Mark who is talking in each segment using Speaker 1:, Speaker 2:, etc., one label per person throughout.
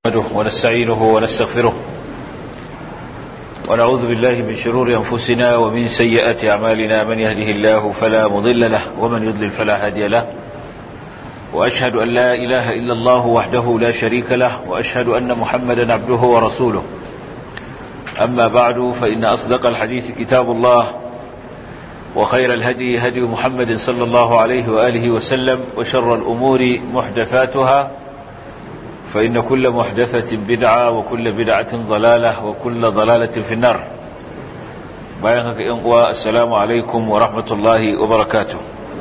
Speaker 1: نحمده ونستعينه ونستغفره ونعوذ بالله من شرور أنفسنا ومن سيئات أعمالنا من يهده الله فلا مضل له ومن يضلل فلا هادي له وأشهد أن لا إله إلا الله وحده لا شريك له وأشهد أن محمدا عبده ورسوله أما بعد فإن أصدق الحديث كتاب الله وخير الهدي هدي محمد صلى الله عليه وآله وسلم وشر الأمور محدثاتها فإن كل محدثة بدعة وكل بدعة ضلالة وكل ضلالة في النار بيانك إنقوى السلام عليكم ورحمة الله وبركاته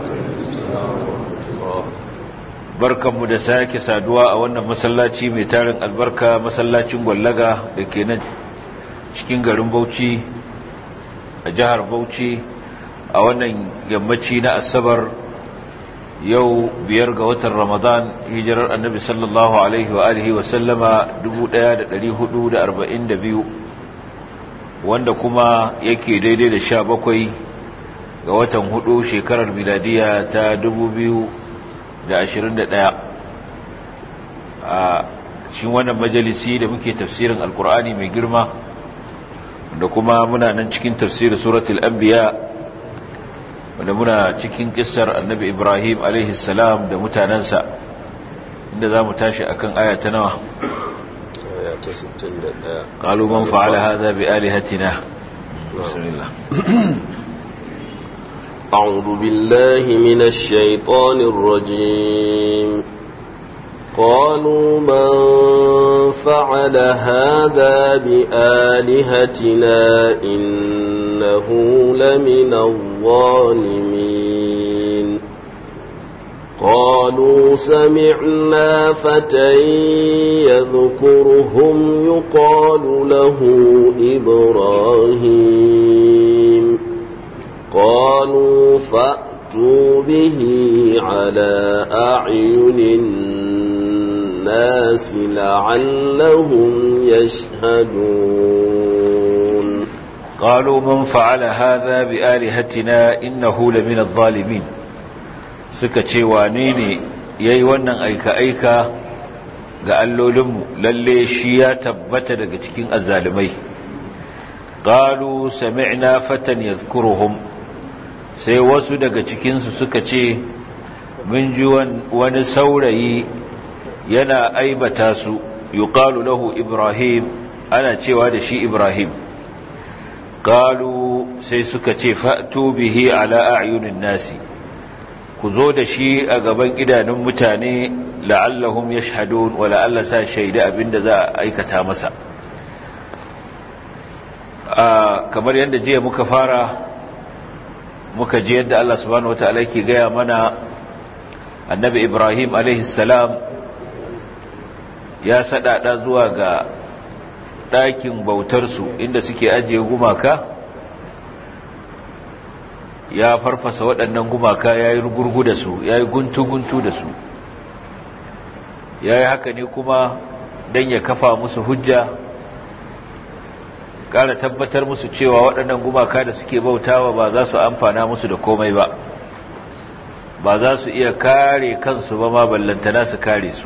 Speaker 1: barkan mu da sake saduwa a wannan masallaci mai tarin albarka masallacin gwallaga da ke nan cikin garin Bauchi a jihar Bauchi a wannan yammaci na asabar yau biyar ga watan ramadan hijirar annabi sallallahu alaihi wa alihi wa sallama 1442 wanda kuma yake daidai da sha bakwai ga watan hudu shekarar miladiya ta 2021 a cikin wannan majalisi da muke tafsirin alkur'ani mai girma da kuma muna nan cikin tafsirin suratul anbiya wanda muna cikin kissar annabi ibrahim salam da mutanensa inda za mu tashi akan aya ta nawa
Speaker 2: aya ta 61
Speaker 1: qalu man fa'ala hadha bi alihatina bismillah
Speaker 2: أعوذ بالله من الشيطان الرجيم قالوا من فعل هذا بآلهتنا إنه لمن الظالمين قالوا سمعنا فتى يذكرهم يقال له إبراهيم قالوا فأتوا به على أعين الناس لعلهم يشهدون
Speaker 1: قالوا من فعل هذا بآلهتنا إنه لمن الظالمين suka ce wane ne ya yi wannan aika-aika ga allolinmu lalle shi ya tabbata daga cikin azzalumai ƙalu sami'na fatan ya sai wasu daga cikinsu suka ce mun ji wani saurayi yana aibata su yuqalu lahu ibrahim ana cewa da shi ibrahim qalu sai suka ce fa'tu bihi ala a'yunin nasi ku zo da shi a gaban idanun mutane la'allahum yashhadun wa la'alla sa shaida abinda za a aikata masa kamar yadda jiya muka fara muka ji yadda Allah subhanahu wataala yake gaya mana annabi ibrahim alaihi salam ya sadada zuwa ga ɗakin bautarsu inda suke ajiye gumaka ya farfasa waɗannan gumaka ya yi gurgu da su ya yi guntu-guntu da su ya yi haka ne kuma don ya kafa musu hujja ƙara tabbatar musu cewa waɗannan gumaka da suke bautawa ba za su amfana musu da komai ba ba za su iya kare kansu ba ma ballantana su kare su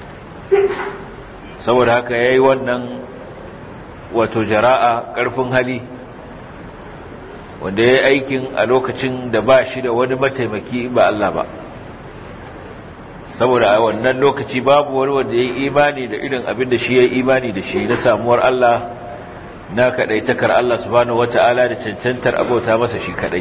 Speaker 1: saboda haka ya yi wannan wato jara'a ƙarfin hali wanda ya yi aikin a lokacin da ba shi da wani mataimaki ba Allah ba saboda a wannan lokaci babu wani wanda ya yi imani da irin abin da shi ya yi imani da shi na samuwar Allah na kaɗaitakar Allah subhanahu wata'ala da cancantar abota masa shi kaɗai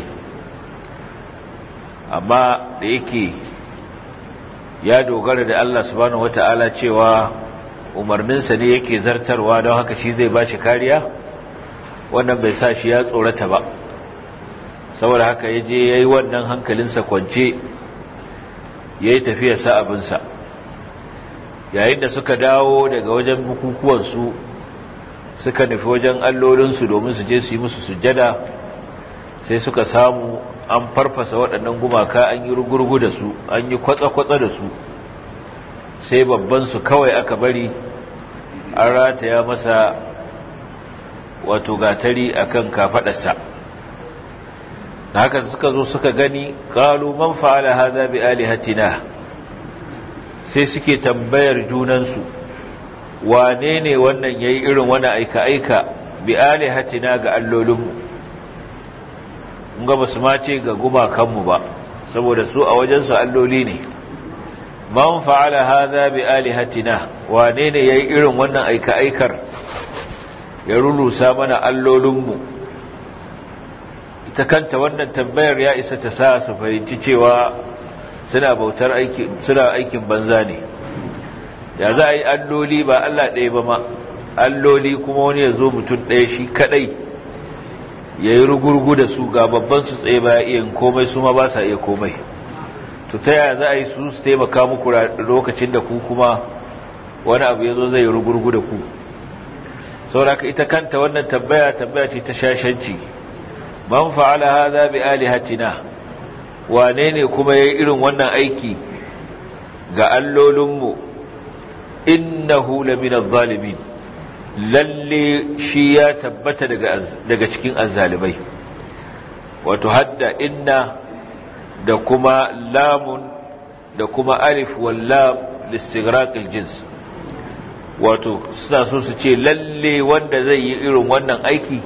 Speaker 1: amma da yake ya dogara da Allah subhanahu wata'ala cewa umarninsa ne yake zartarwa don haka shi zai ba shi kariya wannan bai sa shi ya tsorata ba saboda haka ya je ya yi wannan hankalinsa kwance ya yi tafiyarsa abinsa yayin da suka dawo daga wajen bukukuwansu suka nufi wajen allolinsu domin su je su yi musu sujjada sai suka samu an farfasa waɗannan gumaka an yi rugurgu da su an yi kwatsa-kwatsa da su sai babbansu kawai aka bari an rataya masa wato gatari akan kafaɗarsa da haka suka zo suka gani qalu man fa'ala hadha bi alihatina sai suke tambayar junansu wane ne wannan yayi irin wani aika aika bi alihatina ga allolinmu mun ga basu ma ce ga gumakanmu ba saboda su a wajensu alloli ne man fa'ala hadha bi alihatina wane ne yayi irin wannan aika aikar ya rulusa mana allolinmu ita kanta wannan tambayar ya isa ta sa su fahimci cewa suna bautar aiki suna aikin banza ne ya za a yi alloli ba Allah ɗaya ba ma alloli kuma wani ya zo mutum ɗaya shi kaɗai ya yi rugurgu da su ga babban su tsaye ba iya komai su ma ba sa iya komai to ta yaya za a yi su su taimaka muku lokacin da ku kuma wani abu ya zo zai yi rugurgu da ku sauraka ita kanta wannan tambaya tambaya ce ta shashanci man fa'ala hadha bi alihatina wane ne kuma yayi irin wannan aiki ga allolinmu innahu lamina adh-dhalimin lalle shi ya tabbata daga daga cikin azzalimai wato hadda inna da kuma lamun da kuma alif wal lam listighraq al-jins wato suna so su ce lalle wanda zai yi irin wannan aiki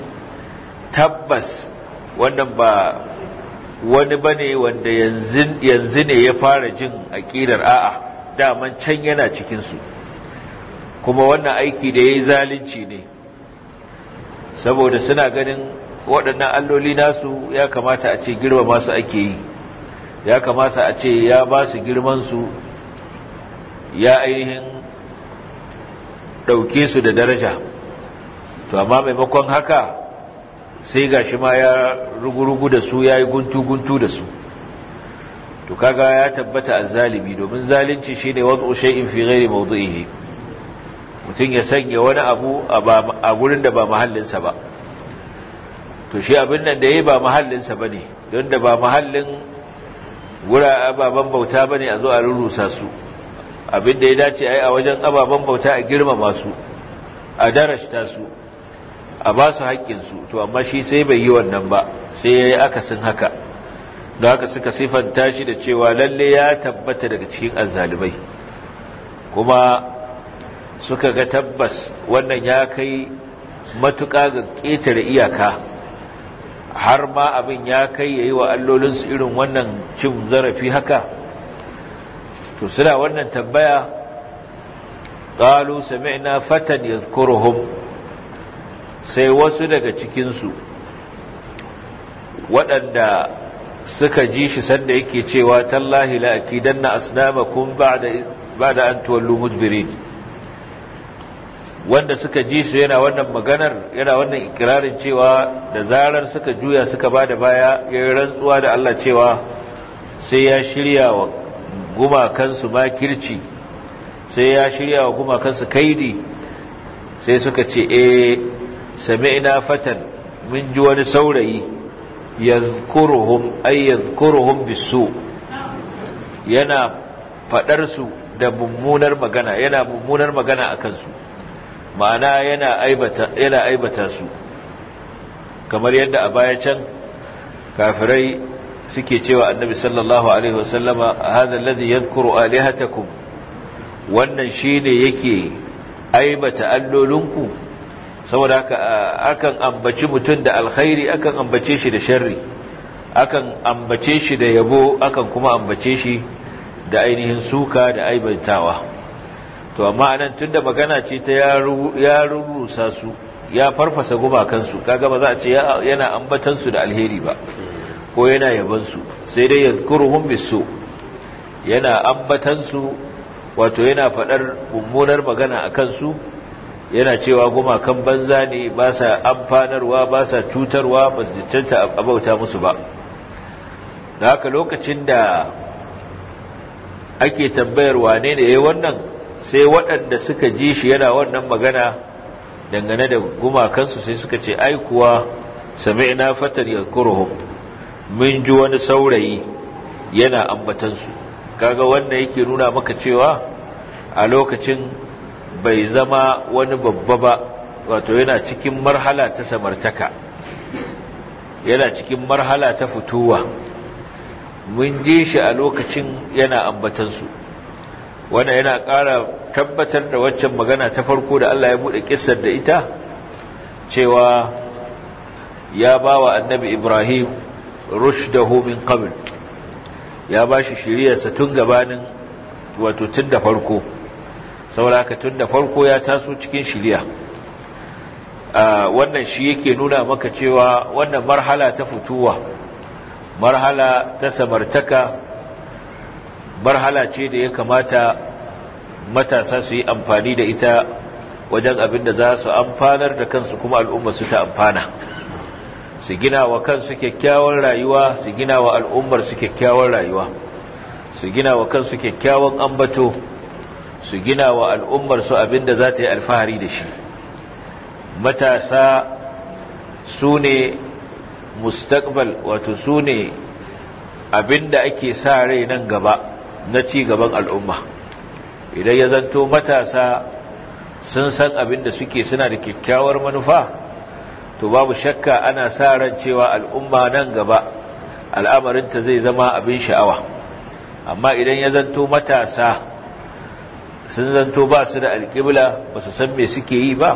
Speaker 1: tabbas wannan ba wani bane wanda yanzu ne ya fara jin aƙidar a'a daman can yana cikinsu kuma wannan aiki da ya yi zalunci ne saboda suna ganin waɗannan alloli nasu ya kamata a ce girma masu ake yi ya kamata a ce ya ba su girmansu ya ainihin ɗauke su da daraja to amma maimakon haka sai ga shi ma ya rugurugu da su ya yi guntu-guntu da su to kaga ya tabbata a zalimi domin zalunci shi ne wadda shay'in fi ghairi mawdu'ihi mutum ya sanya wani abu a gurin da ba mahallinsa ba to shi abin nan da ya yi ba mahallinsa ba ne don da ba mahallin wura ababen bauta ba ne a zo a rurrusa su abin da ya dace a yi a wajen ababen bauta a girmama su a darashta su a ba su haƙƙinsu to amma shi sai bai yi wannan ba sai ya yi akasin haka da haka suka siffanta shi da cewa lalle ya tabbata daga cikin azzalibai kuma suka ga tabbas wannan ya kai matuƙa ga ƙetare iyaka har ma abin ya kai ya yi wa allolinsu irin wannan cin zarafi haka to suna wannan tambaya ƙalu sami'na fatan yadhkuruhum sai wasu daga cikinsu waɗanda suka ji shi sanda yake cewa tallahi la akidanna asnamakum ba'da ba'da an tuwallu mudbirin wanda suka ji su yana wannan maganar yana wannan ikirarin cewa da zarar suka juya suka bada baya yayin rantsuwa da Allah cewa sai ya shirya wa gumakansu makirci sai ya shirya wa gumakansu kaidi sai suka ce eh sami'na fatan mun ji wani saurayi yadhkuruhum ay yadhkuruhum bisu yana fadar su da mummunar magana yana mummunar magana akan su ma'ana yana aibata yana aibata su kamar yadda a baya can kafirai suke cewa annabi sallallahu alaihi wasallama hadha alladhi yadhkuru alihatakum wannan shine yake aibata allolinku saboda haka akan ambaci mutum da alkhairi akan ambace shi da sharri akan ambace shi da yabo akan kuma ambace shi da ainihin suka da aibantawa to amma anan tunda magana ce ta ya rurusa su ya farfasa gumakansu kaga ba za a ce yana ambatan su da alheri ba ko yana yaban su sai dai yazkuruhum bisu yana ambatan su wato yana fadar mummunar magana akan su yana cewa gumakan banza ne ba sa amfanarwa ba sa cutarwa ba su canta abauta musu ba da haka lokacin da ake tambayar wane ne ya wannan sai waɗanda suka ji shi yana wannan magana dangane da gumakansu sai suka ce ai kuwa sami'na fatan yazkuruhum mun ji wani saurayi yana ambatansu kaga wanda yake nuna maka cewa a lokacin bai zama wani babba ba wato yana cikin marhala ta samartaka yana cikin marhala ta fituwa mun ji shi a lokacin yana ambatansu wanda yana ƙara tabbatar da waccan magana ta farko da Allah ya bude kissar da ita cewa ya bawa annabi Ibrahim rushdahu min qabl ya bashi shiriyarsa tun gabanin wato tun da farko saboda tun da farko ya taso cikin shiriya wannan shi yake nuna maka cewa wannan marhala ta fituwa marhala ta samartaka marhala ce da ya kamata matasa su yi amfani da ita wajen abin da za su amfanar da kansu kuma al'umma su ta amfana su gina wa kansu kyakkyawar rayuwa su gina wa al'ummar su kyakkyawar rayuwa su gina wa kansu kyakkyawan ambato su gina wa al'ummar su abin da za ta yi alfahari da shi matasa su ne mustaqbal wato su ne abin da ake sa rai nan gaba na ci gaban al'umma idan ya zanto matasa sun san abin da suke suna da kyakkyawar manufa to babu shakka ana sa ran cewa al'umma nan gaba al'amarinta zai zama abin sha'awa amma idan ya zanto matasa sun zanto ba su da alƙibla ba su san me suke yi ba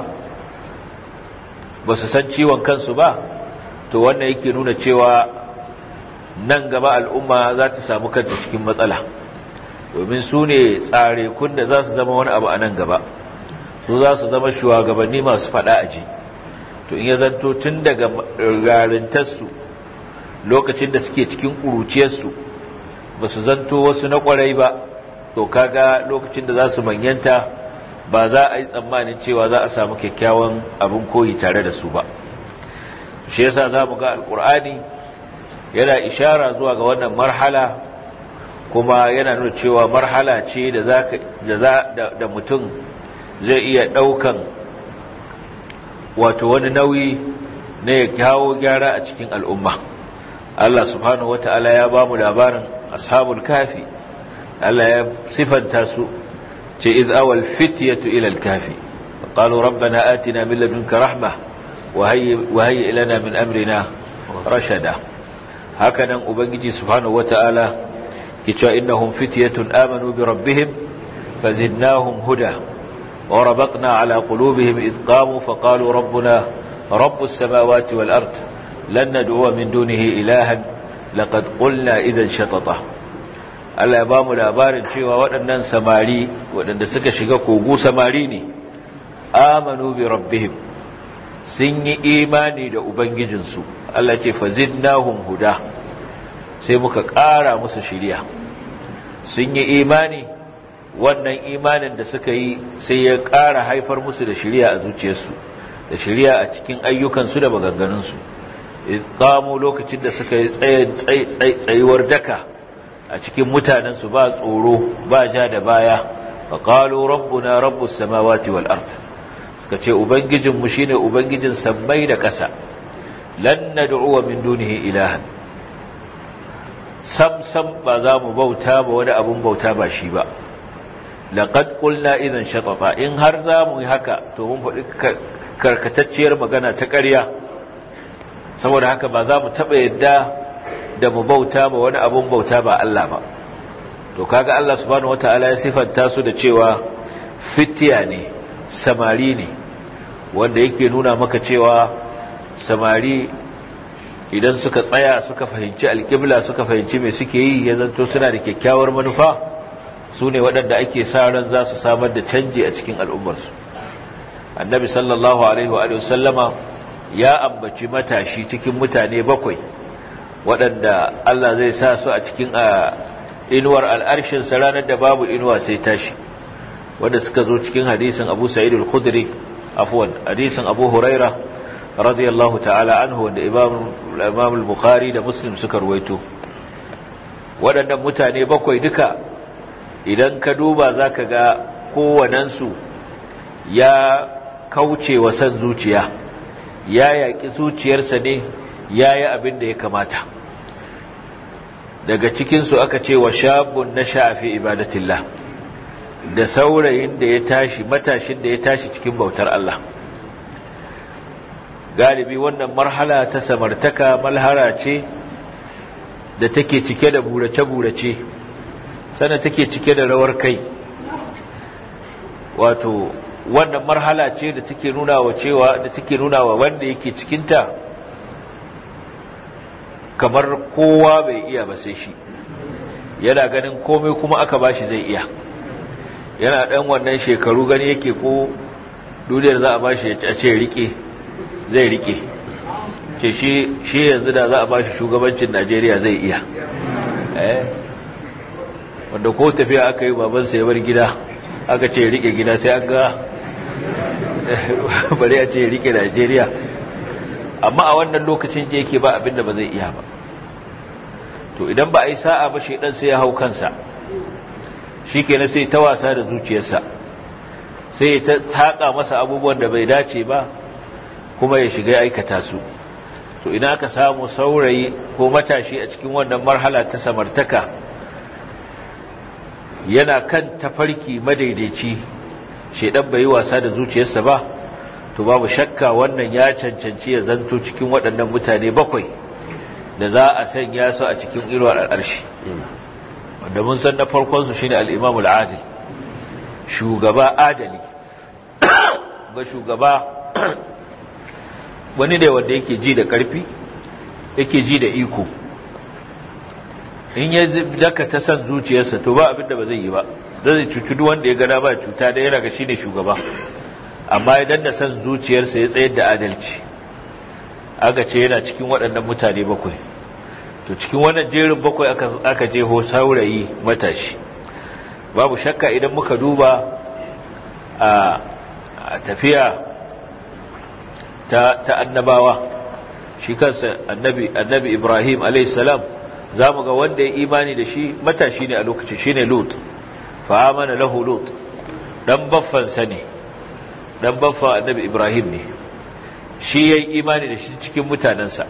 Speaker 1: ba su san ciwon kansu ba to wannan yake nuna cewa nan gaba al'umma za ta samu kanta cikin matsala domin su ne tsare kun da za su zama wani abu a nan gaba su za su zama shugabanni masu faɗa a ji to in ya zanto tun daga garintarsu lokacin da suke cikin ƙuruciyarsu ba su zanto wasu na ƙwarai ba to kaga lokacin da za su manyanta ba za a yi tsammanin cewa za a samu kyakkyawan abin koyi tare da su ba shi yasa za mu ga alkur'ani yana ishara zuwa ga wannan marhala kuma yana nuna cewa marhala ce da da mutum zai iya ɗaukan wato wani nauyi na ya kawo gyara a cikin al'umma Allah subhanahu wata'ala ya ba mu labarin ashabul kafi Allah ya sifanta su ce iz awal fityatu ila al-kafi qalu rabbana atina min ladunka rahma wa hayyi lana min amrina rashada hakanan ubangiji subhanahu wata'ala yace innahum fityatun amanu bi rabbihim fazidnahum huda wa rabatna ala qulubihim iz qamu faqalu rabbuna rabbus samawati wal ard lan nad'u min dunihi ilahan laqad qulna idhan shatata Allah ya ba mu labarin cewa waɗannan samari waɗanda suka shiga kogo samari ne amanu bi rabbihim sun yi imani da ubangijinsu Allah ce fazidnahum huda sai muka ƙara musu shiriya sun yi imani wannan imanin da suka yi sai ya ƙara haifar musu da shiriya a zuciyarsu da shiriya a cikin ayyukansu da maganganunsu qamu lokacin da suka yi tsayuwar daka a cikin mutanensu ba tsoro ba ja da baya fa qalu rabbuna rabbus samawati wal ard suka ce ubangijinmu shine ubangijin sammai da ƙasa lan nad'u min dunihi ilahan sam sam ba za mu bauta ba wani abun bauta ba shi ba laqad qulna idan shatata in har za mu yi haka to mun faɗi karkatacciyar magana ta ƙarya saboda haka ba za mu taɓa yadda da mu bauta ba wani abun bauta ba Allah ba to kaga Allah subhanahu wataala ya sifanta su da cewa fitiya ne samari ne wanda yake nuna maka cewa samari idan suka tsaya suka fahimci alƙibla suka fahimci me suke yi ya zanto suna da kyakkyawar manufa su ne waɗanda ake sa ran za su samar da canji a cikin al'ummarsu annabi sallallahu alaihi wa sallama ya ambaci matashi cikin mutane bakwai waɗanda Allah zai sa su a cikin inuwar al'arshinsa ranar da babu inuwa sai tashi wanda suka zo cikin hadisin abu sa'id al-khudri afwan hadisin abu huraira radiyallahu ta'ala anhu wanda imam al-bukhari da muslim suka ruwaito waɗannan mutane bakwai duka idan ka duba zaka ga kowanensu ya kauce wa san zuciya ya yaƙi zuciyarsa ne ya yi abin da ya kamata daga cikinsu aka ce wa shabun na sha'afi ibadatillah da saurayin da ya tashi matashin da ya tashi cikin bautar Allah galibi wannan marhala ta samartaka malhara ce da take cike da burace-burace sannan take cike da rawar kai wato wannan marhala ce da take nuna wa cewa da take nuna wa wanda yake cikinta kamar kowa bai iya ba sai shi yana ganin komai kuma aka bashi zai iya yana dan wannan shekaru gani yake ko duniyar za a bashi ya ce rike zai rike ce shi shi yanzu da za a bashi shugabancin Najeriya zai iya eh wanda ko tafiya aka yi babansa ya bar gida aka ce rike gida sai an ga bari a ce rike Najeriya amma a wannan lokacin je yake ba abinda ba zai iya ba to idan ba a yi sa'a ba shaidan sai ya hau kansa shi kenan sai ta wasa da zuciyarsa sai ya taƙa masa abubuwan da bai dace ba kuma ya shiga aikata su to ina aka samu saurayi ko matashi a cikin wannan marhala ta samartaka yana kan tafarki madaidaici shaidan bai yi wasa da zuciyarsa ba to babu shakka wannan ya cancanci ya zanto cikin waɗannan mutane bakwai da za a sanya su a cikin irwar al'arshi wanda mun san na farkonsu shi ne al'imamu al'adil shugaba adali ga shugaba wani ne wanda yake ji da ƙarfi yake ji da iko in ya daka ta san zuciyarsa to ba abinda ba zai yi ba zai cuci duk wanda ya gana ba cuta da yana ga shi ne shugaba amma idan da san zuciyarsa ya tsayar da adalci aka ce yana cikin waɗannan mutane bakwai to cikin wannan jerin bakwai aka je ho saurayi matashi babu shakka idan muka duba a tafiya ta, ta annabawa shi kansa annabi, annabi ibrahim alaihissalam za mu ga wanda ya imani da shi matashi ne a lokacin shi ne lut fa'amana lahu lut ɗan baffansa ne ɗan baffan annabi ibrahim ne shi ya yi imani da shi cikin mutanensa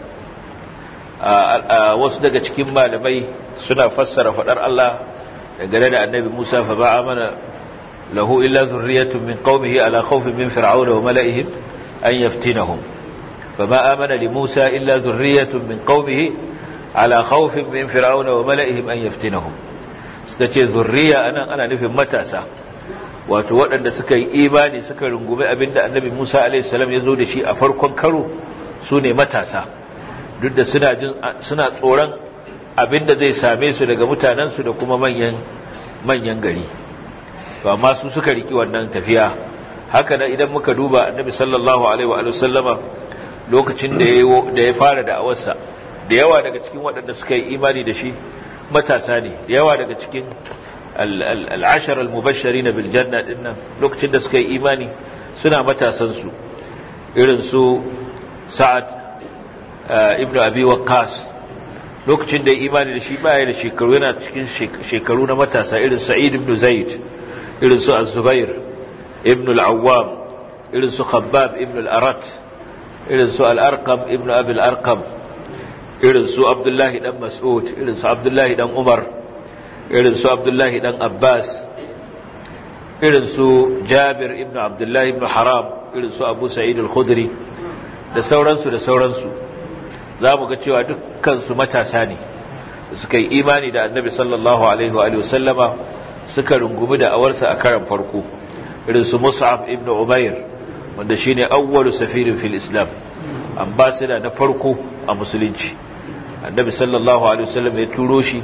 Speaker 1: wasu daga cikin malamai suna fassara faɗar Allah dangane da annabi Musa fa ba mana lahu illa zurriyatun min qaumihi ala khawfin min fir'auna wa mala'ihim an yaftinahum fama amana li Musa illa zurriyatun min qaumihi ala khawfin min fir'auna wa mala'ihim an yaftinahum suka ce zurriya anan ana nufin matasa wato waɗanda suka yi imani suka rungume abinda annabi Musa alaihissalam ya zo da shi a farkon karo su ne matasa duk da suna jin suna tsoron abinda zai same su daga mutanensu da kuma manyan manyan gari to amma su suka riki wannan tafiya haka nan idan muka duba annabi sallallahu alaihi wa sallama lokacin da ya da ya fara da'awarsa da yawa daga cikin waɗanda suka yi imani da shi matasa ne da yawa daga cikin al'ashar al-mubashari na biljanna dinnan lokacin da suka yi imani suna matasansu irin su sa'ad ibn abi waqqas lokacin da ya imani da shi baya da shekaru yana cikin shekaru na matasa irin sa'id ibn zaid irin su az-zubair ibn al-awwam irin su khabbab ibn al-arat irin su al-arqam ibn abi al-arqam irin su abdullahi dan mas'ud irin su abdullahi dan umar irin su abdullahi dan abbas irin su jabir ibn abdullahi ibn haram irin su abu sa'id al-khudri da sauransu da sauransu za mu ga cewa dukkansu matasa ne suka yi imani da annabi sallallahu alaihi wa sallama suka rungumi da awarsa a karan farko irin su mus'ab ibn umair wanda shine awwalu safirin fil islam ambassador na farko a musulunci annabi sallallahu alaihi wasallam ya turo shi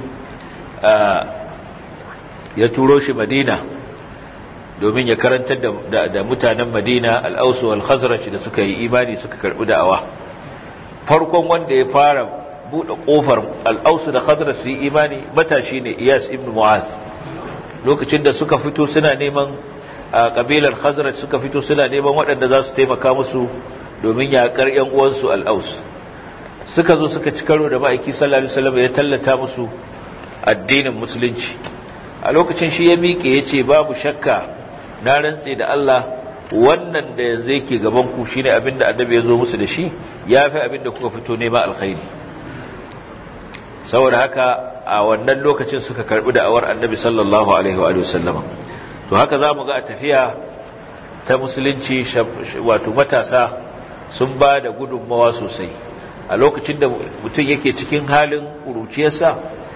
Speaker 1: ya turo shi madina domin ya karantar da mutanen madina al'ausu wal-khazraj da suka yi imani suka karbi da'awa farkon wanda ya fara buɗe ƙofar al'ausu da khazraj su yi imani matashi ne iyas ibn mu'az lokacin da suka fito suna neman a ƙabilar khazraj suka fito suna neman waɗanda za su taimaka musu domin yaƙar ‘yan uwansu al'aus suka zo suka ci karo da ma'aiki sallallahu alaihi wasallam ya tallata musu addinin musulunci a lokacin shi ya miƙe ya ce babu shakka na rantse da Allah wannan da yanzu yake gaban ku shine abin da annabi ya zo musu da shi ya fi abin da kuka fito nema alkhairi saboda haka a wannan lokacin suka karbi da'awar annabi sallallahu alaihi wa sallama to haka za mu ga a tafiya ta musulunci wato matasa sun ba da gudunmawa sosai a lokacin da mutum yake cikin halin ƙuruciyarsa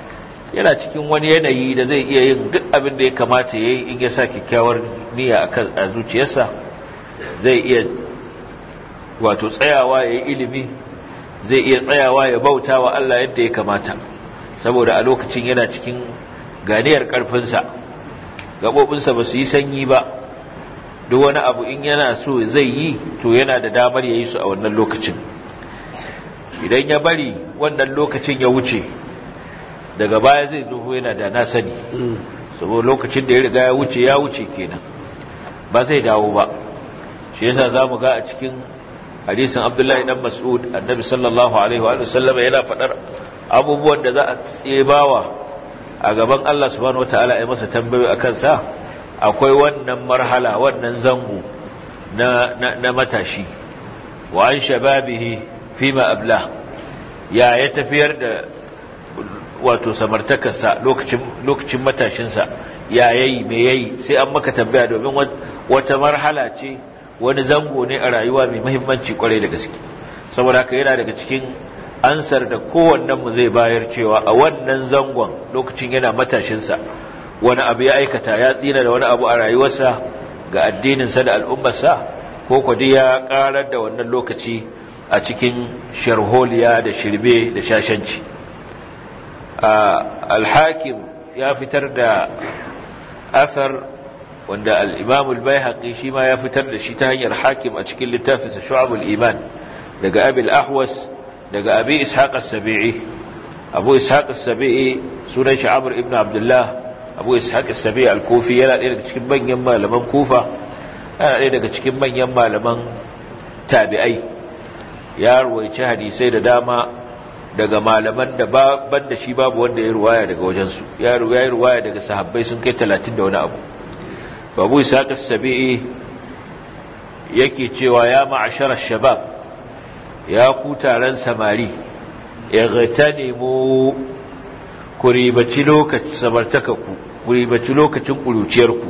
Speaker 1: yana cikin wani yanayi da zai iya yin duk abin da ya kamata ya yi in ya sa kyakkyawar niyya a zuciyarsa zai iya wato tsayawa ya yi ilimi zai iya tsayawa ya bauta wa Allah yadda ya kamata saboda a lokacin yana cikin ganiyar ƙarfinsa gaɓoɓinsa ba su yi sanyi ba duk wani abu in yana so zai yi to yana da damar ya yi su a wannan lokacin idan ya bari wannan lokacin ya wuce daga baya zai zo yana da na sani saboda lokacin da ya riga ya wuce ya wuce kenan ba zai dawo ba shi yasa za mu ga a cikin hadisin abdullahi dan mas'ud annabi sallallahu alaihi wa sallam yana faɗar abubuwan da za a tsebawa a gaban Allah subhanahu wataala ya masa tambayoyi akan sa akwai wannan marhala wannan zango na na matashi wa an shababihi fima abla ya ya tafiyar da wato samartakarsa lokacin lokacin matashinsa ya yayi me yayi sai an maka tambaya domin wata marhala ce wani zango ne a rayuwa mai muhimmanci kwarai da gaske saboda haka yana daga cikin ansar da kowannen mu zai bayar cewa a wannan zangon lokacin yana matashinsa wani abu ya aikata ya tsira da wani abu a rayuwarsa ga addininsa da al'ummarsa ko kwadi ya karar da wannan lokaci a cikin sharholiya da shirbe da shashanci alhakim ya fitar da athar wanda al-imam al-baihaqi shi ma ya fitar da shi ta hanyar hakim a cikin littafinsa shu'abul iman daga abi al-ahwas daga abi ishaq as-sabi'i abu ishaq as-sabi'i sunan shi amr ibn abdullah abu ishaq as-sabi'i al-kufi yana ɗaya daga cikin manyan malaman kufa yana ɗaya daga cikin manyan malaman tabi'ai ya ruwaici hadisai da dama daga malaman da ban da shi babu wanda ya ruwaya daga wajensu ya yi ruwaya daga sahabbai sun kai talatin da wani abu babu isa sabi'i yake cewa ya ma'asharar shabab ya ku taron samari ightanimu ku ribaci lokacin samartakaku ku ribaci lokacin ƙuruciyarku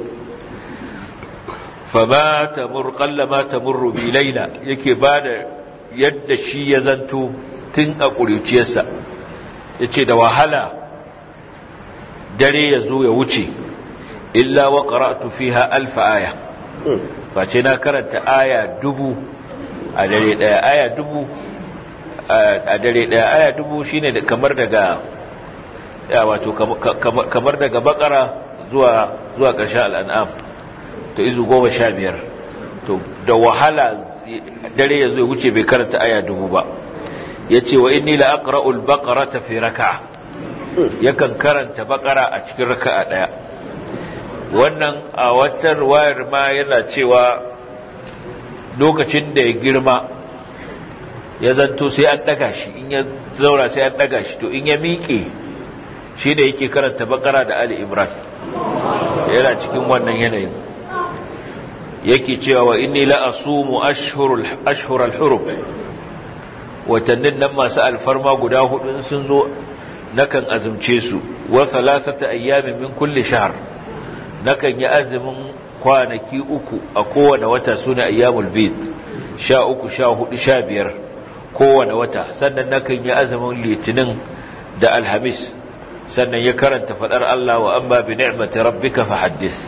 Speaker 1: fama tamur qallama tamurru bi laila yake bada yadda shi ya zanto tun a ƙuruciyarsa yace da wahala dare ya zo ya wuce illa wa qara'tu fiha alf aya face na karanta aya dubu a dare daya aya dubu a dare daya aya dubu shine kamar daga ya wato kamar daga bakara zuwa zuwa ƙarshen al'an'am to izu goma sha biyar to da wahala dare ya zo ya wuce bai karanta aya dubu ba ya ce wa inni la aqra'ul baqarata fi raka'a yakan karanta bakara a cikin raka'a daya wannan a wata wayar ma yana cewa lokacin da ya girma ya zanto sai an daga shi in ya zaura sai an daga shi to in ya miƙe shi da yake karanta bakara da ali imran yana cikin wannan yanayin yake cewa wa inni la asumu ashhurul ashhurul hurum watannin nan masu alfarma guda hudu in sun zo nakan azumce su wa thalathata ayyamin min kulli shahr nakan yi azumin kwanaki uku a kowane wata suna ayyamul bid sha uku sha hudu sha biyar kowane wata sannan nakan yi azumin litinin da alhamis sannan ya karanta fadar Allah wa amma bi ni'mati rabbika fahaddith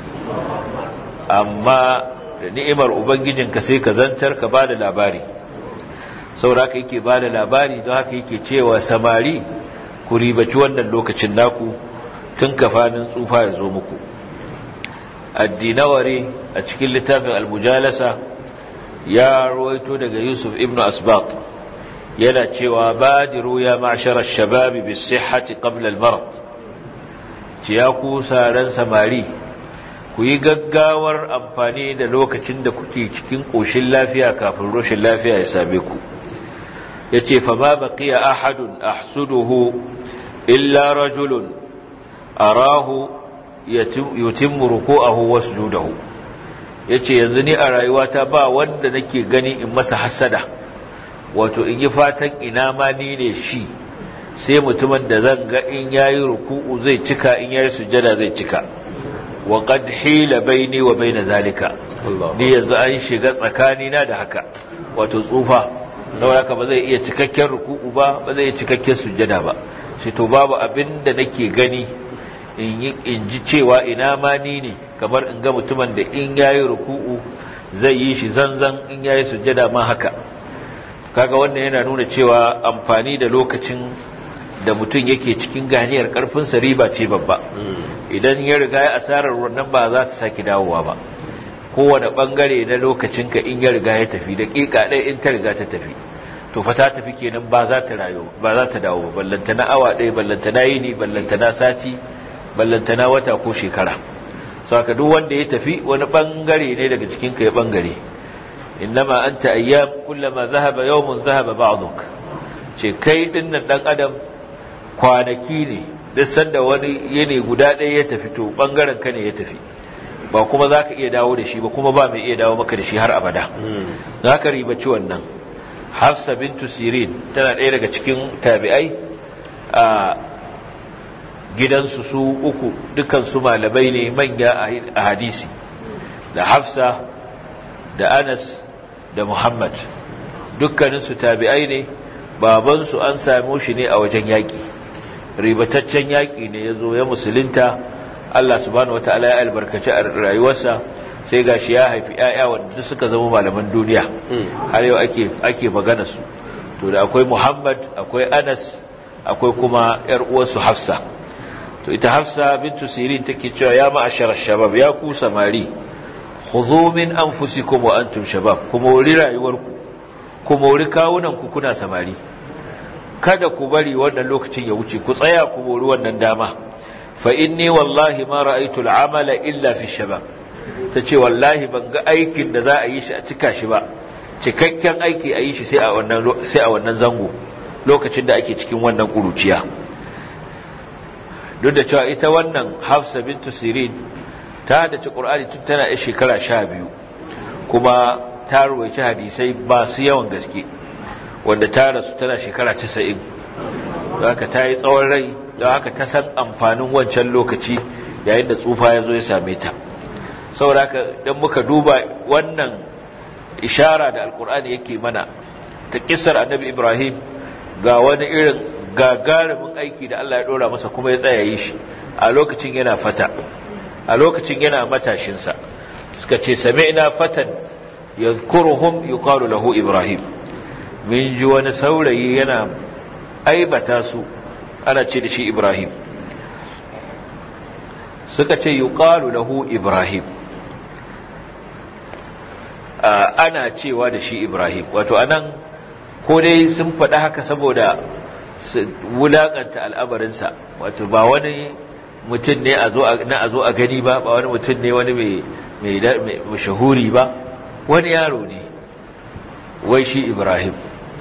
Speaker 1: amma da ni'imar ubangijinka sai ka zantar ka bada labari saboda haka yake bada labari don haka yake cewa samari ku ribaci wannan lokacin naku tun kafanin tsufa ya zo muku addinawari a cikin littafin almujalasa ya ruwaito daga yusuf ibn asbat yana cewa badiru ya ma'shara shababi bis sihhati qabla al-marad ci ya ku saran samari ku yi gaggawar amfani da lokacin da kuke cikin koshin lafiya kafin rashin lafiya ya same ku yace fa ma baqiya ahadun ahsuduhu illa rajulun arahu yutimmu ruku'ahu wa sujudahu yace yanzu ni a rayuwata ba wanda nake gani in masa hasada wato in yi fatan ina ma ni ne shi sai mutumin da zan ga in yayi ruku'u zai cika in yayi sujada zai cika wa qad hila baini wa baina zalika ni yanzu an shiga tsakani na da haka wato tsufa saboda haka ba zai iya cikakken ruku'u ba ba zai iya cikakken sujada ba shi to babu abin da nake gani in ji cewa ina ma ni ne kamar in ga mutumin da in yayi ruku'u zai yi shi zanzan in yayi sujjada ma haka kaga wannan yana nuna cewa amfani da lokacin da mutum yake cikin ganiyar karfinsa riba ce babba idan ya riga ya asarar wannan ba za ta sake dawowa ba kowane bangare na lokacinka in ya riga ya tafi da ƙiƙa ɗaya in ta riga ta tafi to fa ta tafi kenan ba za ta rayu ba za ta dawo ba ballanta na awa ɗaya ballanta na yini ballanta na sati ballanta na wata ko shekara saka duk wanda ya tafi wani bangare ne daga cikinka ya bangare innama anta ayyam kullama zahaba yawmun zahaba ba'duk ce kai dinnan dan adam kwanaki ne duk sanda wani yini guda ɗaya ya tafi to bangaren ka ne ya tafi ba kuma za ka iya dawo da shi ba kuma ba mai iya dawo maka da shi har abada za ka ribaci wannan hafsa bintu sirin tana ɗaya daga cikin tabi'ai a gidansu su uku dukansu malamai ne manya a hadisi da hafsa da anas da muhammad dukkaninsu tabi'ai ne babansu an same shi ne a wajen yaƙi ribataccen yaƙi ne ya zo ya musulunta Allah subhanahu wata'ala ya albarkaci a rayuwarsa sai gashi ya haifi ƴaƴa wanda suka zama malaman duniya har yau ake ake magana su to da akwai Muhammad akwai Anas akwai kuma ƴar uwarsu Hafsa to ita Hafsa bintu Sirin take cewa ya ma'ashara shabab ya ku samari khudhu min anfusikum wa antum shabab kuma wuri rayuwarku kuma wuri kawunan ku kuna samari kada ku bari wannan lokacin ya wuce ku tsaya ku mori wannan dama fa inni wallahi ma ra'aytu al'amala illa fi shabab tace wallahi ban ga aikin da za a yi shi a cika shi ba cikakken aiki a yi shi sai a wannan sai a wannan zango lokacin da ake cikin wannan kuruciya duk da cewa ita wannan Hafsa bintu Sirin ta dace Qur'ani tun tana yar shekara 12 kuma ta ruwaici hadisai ba su yawan gaske wanda ta rasu tana shekara 90 haka ta yi tsawon rai don haka ta san amfanin wancan lokaci yayin da tsufa ya zo ya same ta saboda haka don muka duba wannan ishara da alkur'ani yake mana ta kisar annabi ibrahim ga wani irin gagarumin aiki da allah ya dora masa kuma ya tsaya yi shi a lokacin yana fata a lokacin yana matashinsa suka ce sami'na fatan yadhkuruhum yuqalu lahu ibrahim min ji wani saurayi yana aibata su ana ce da shi Ibrahim suka ce yuqalu lahu Ibrahim ana cewa da shi Ibrahim wato anan ko dai sun faɗi haka saboda su wulaƙanta al'amarinsa wato ba wani mutum ne na a zo a gani ba ba wani mutum ne wani mai mashahuri ba wani yaro ne wai shi Ibrahim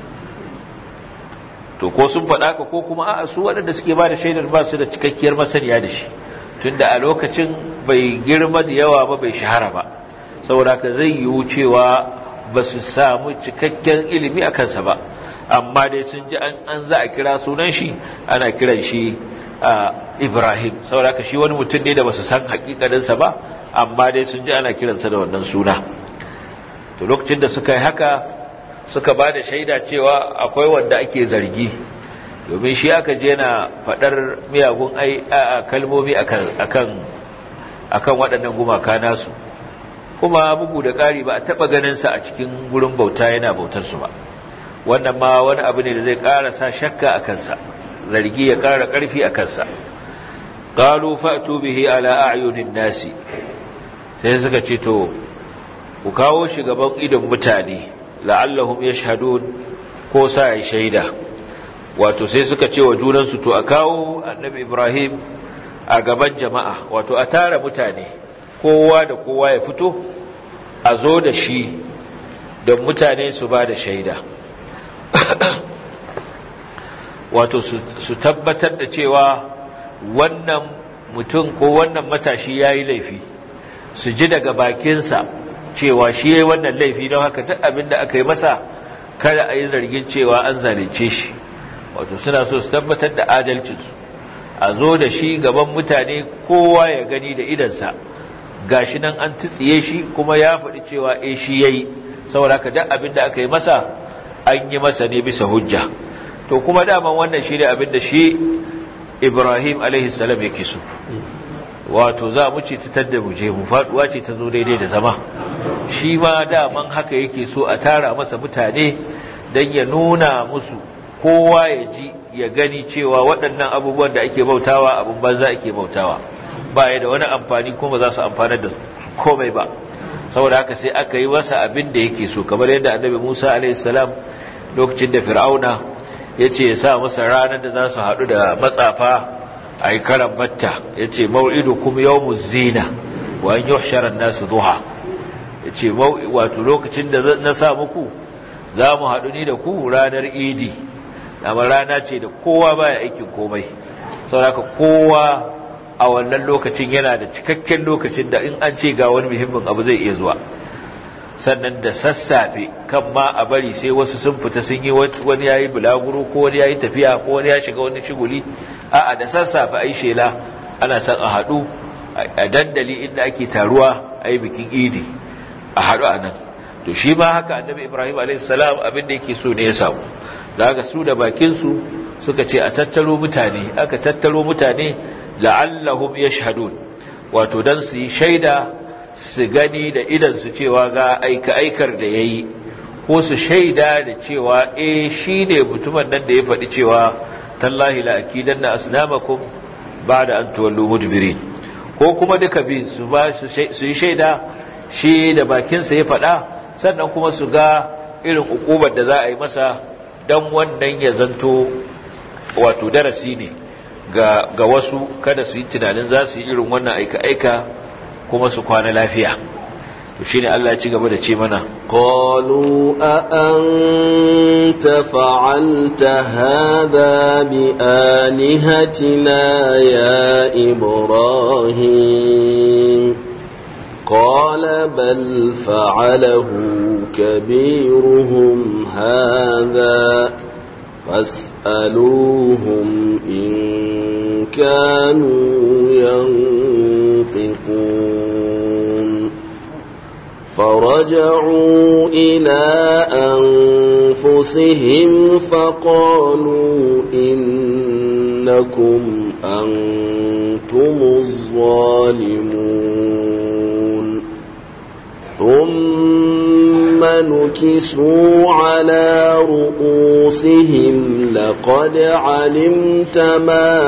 Speaker 1: to ko sun faɗa ka ko kuma a'a su waɗanda suke ba da shaidar ba su da cikakkiyar masaniya da shi tunda a lokacin bai girma da yawa ba bai shahara ba saboda haka zai yiwu cewa ba su samu cikakken ilimi a kansa ba amma dai sun ji an za a kira sunan shi ana kiran shi ibrahim saboda haka shi wani mutum ne da ba su san hakikaninsa ba amma dai sun ji ana kiransa da wannan suna to lokacin da suka yi haka suka ba da shaida cewa akwai wanda ake zargi domin shi aka je na faɗar miyagun kalmomi akan waɗannan gumaka nasu kuma bugu da ƙari ba a taɓa ganinsa a cikin gurin bauta yana bautarsu ba wannan ma wani abu ne da zai ƙara sa shakka a kansa zargi ya ƙara ƙarfi a kansa ƙalu fa'tu bihi ala a'yunin nasi sai suka ce to ku kawo shi gaban idon mutane la'allahum yashhadun ko sa yi shaida wato sai suka ce wa junansu to a kawo annabi Ibrahim a gaban jama'a wato a tara mutane kowa da kowa ya fito a zo da shi don mutane su ba da shaida wato su tabbatar da cewa wannan mutum ko wannan matashi ya yi laifi su ji daga bakinsa cewa shi ya yi wannan laifi don haka duk abin da aka yi masa kada a yi zargin cewa an zalunce shi wato suna so su tabbatar da adalcinsu a zo da shi gaban mutane kowa ya gani da idansa gashi nan an tsiye shi kuma ya faɗi cewa eh shi ya yi saboda haka duk abin da aka yi masa an yi masa ne bisa hujja to kuma daman wannan shi ne abin da shi ibrahim alaihissalam yake so wato za mu ce ta da mu je mu faduwa ce ta zo daidai da zama shi ma daman haka yake so a tara masa mutane don ya nuna musu kowa ya ji ya gani cewa waɗannan abubuwan da ake bautawa abin banza ake bautawa ba ya da wani amfani kuma za su amfanar da komai ba saboda haka sai aka yi masa abin da yake so kamar yadda annabi musa alaihissalam lokacin da fir'auna ya ce ya sa masa ranar da za su haɗu da matsafa a yi karan batta ya ce mau'idu kuma yau zina wa an yi nasu duha ya ce wato lokacin da na sa muku za mu haɗu ni da ku ranar idi amma rana ce da kowa baya aikin komai sauraka kowa a wannan lokacin yana da cikakken lokacin da in an ce ga wani muhimmin abu zai iya zuwa sannan da sassafe kan ma a bari sai wasu sun fita sun yi wani ya yi bulaguro ko wani ya yi tafiya ko wani ya shiga wani shiguli a'a da sassafe a yi shela ana son a haɗu a dandali inda ake taruwa a yi bikin idi a haɗu a nan to shi ma haka annabi ibrahim a.s. abin da yake so ne ya samu da haka su da bakinsu suka ce a tattaro mutane aka tattaro mutane la'allahum yashhadun wato dan su yi shaida su gani da idan su cewa ga aika aikar da yayi ko su shaida da cewa eh shine mutumin nan da ya faɗi cewa tallahi la akidanna asnamakum ba'da an tuwallu mudbirin ko kuma duka bi su ba su yi shaida shi da bakinsa ya faɗa sannan kuma su ga irin ukubar da za a yi masa dan wannan ya zanto wato darasi ne ga, ga wasu kada su yi tunanin za su yi irin wannan aika-aika kuma su kwana lafiya to shi ne Allah ci gaba da ce mana
Speaker 2: قالوا أأنت فعلت هذا بآلهتنا يا إبراهيم قال بل فعله كبيرهم هذا فاسألوهم إن كانوا ينطقون فرجعوا إلى أنفسهم فقالوا إنكم أنتم الظالمون ثم نكسوا على رؤوسهم لقد علمت ما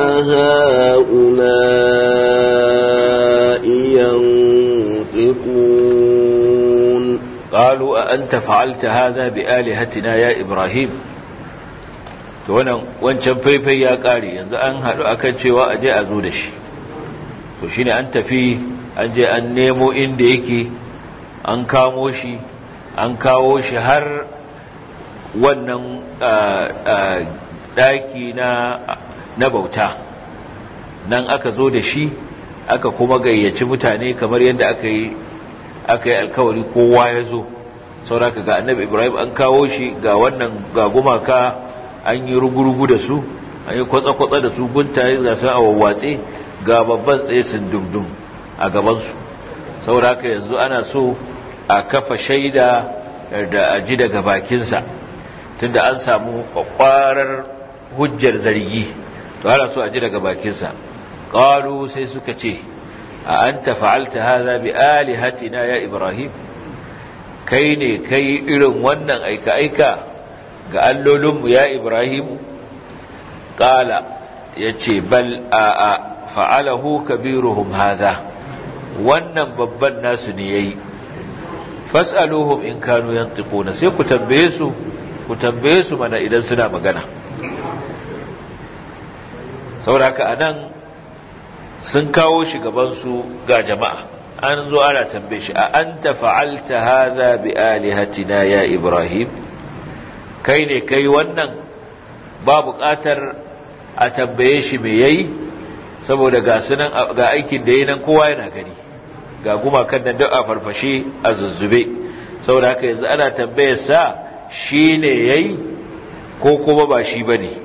Speaker 2: هؤلاء ينطقون
Speaker 1: قالوا أأنت فعلت هذا بآلهتنا يا إبراهيم to wannan wancan faifai ya kare yanzu an haɗu akan cewa a je a zo da shi to shine an tafi an je an nemo inda yake an kamo shi an kawo shi har wannan ɗaki na bauta nan aka zo da shi aka kuma gayyaci mutane kamar yadda aka yi aka yi alkawari kowa ya zo sauraka ga annabi ibrahim an kawo shi ga wannan ga gumaka an yi rugurugu da su an yi kwatsa-kwatsa da su guntaye ga sun a wawwatse ga babban tsaye sun dumdum a gabansu sauraka yanzu ana so a kafa shaida da a ji daga bakinsa tunda an samu kwakwarar hujjar zargi to ana so a ji daga bakinsa ƙalu sai suka ce a an fa'alta haza bi alihatina ya ibrahim kai ne kai irin wannan aika-aika ga allolinmu ya ibrahim ƙala ya ce bal a a fa'alahu kabiruhum haza wannan babban nasu ne ya yi fas'aluhum in kanu yantiquna sai ku tambaye su ku tambaye su mana idan suna magana sauraka anan sun kawo shi gaban su ga jama'a an zo ana tambaye shi a anta fa'alta hadha bi alihatina ya ibrahim kai ne kai wannan ba buƙatar a tambaye shi me yayi saboda ga sunan ga aikin da yayi nan kowa yana gani ga gumakan nan duk a farfashe a zuzzube saboda haka yanzu ana tambayar sa shi ne ya yi ko kuma ba shi ba ne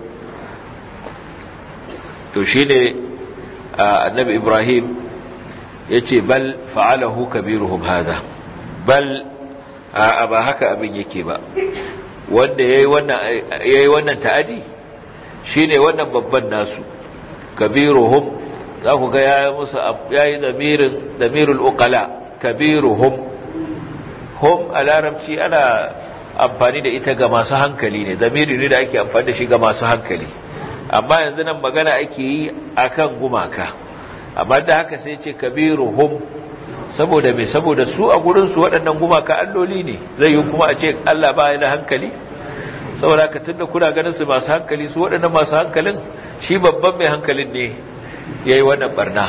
Speaker 1: to shi ne annabi ibrahim ya ce bal fa'alahu kabiruhum haza bal a ba haka abin yake ba wanda ya yi wannan ta'adi shine wannan babban nasu kabiruhum za ku ga yayi musu yayi damirin damirul uqala kabiruhum hum a larabci ana amfani da ita ga masu hankali ne zamiri ne da ake amfani da shi ga masu hankali amma yanzu nan magana ake yi akan gumaka amma da haka sai ce kabiruhum saboda me saboda su a gurin su waɗannan gumaka alloli ne zai yi kuma a ce Allah ba ya da hankali saboda haka tunda kuna ganin su masu hankali su waɗannan masu hankalin shi babban mai hankalin ne yayi wannan barna